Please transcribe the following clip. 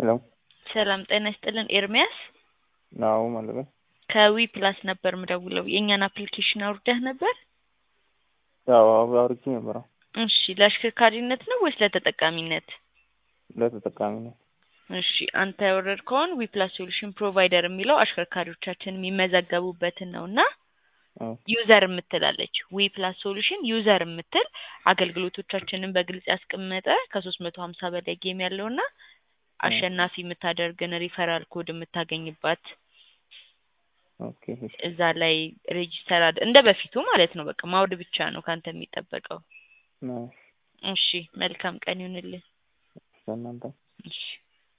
ሄሎ ሰላም ጤና ይስጥልን ኤርሚያስ አዎ ማለት ነው። ከዊ ፕላስ ነበር ምደውለው የእኛን አፕሊኬሽን አውርደህ ነበር? ያው አውርቼ ነበር። አዎ እሺ ለአሽከርካሪነት ነው ወይስ ለተጠቃሚነት? ለተጠቃሚ ነው። እሺ አንተ ያወረድከውን ዊ ፕላስ ሶሉሽን ፕሮቫይደር የሚለው አሽከርካሪዎቻችን የሚመዘገቡበትን ነው እና አዎ ዩዘር የምትላለች ዊ ፕላስ ሶሉሽን ዩዘር የምትል አገልግሎቶቻችንን በግልጽ ያስቀመጠ ከሶስት መቶ ሀምሳ በላይ ጌም ያለውና አሸናፊ የምታደርግን ሪፈራል ኮድ የምታገኝባት ኦኬ እሺ እዛ ላይ ሬጂስተር አድ እንደ በፊቱ ማለት ነው። በቃ ማውድ ብቻ ነው ካንተ የሚጠበቀው። ነው እሺ መልካም ቀን ይሁንልህ። ለእናንተ እሺ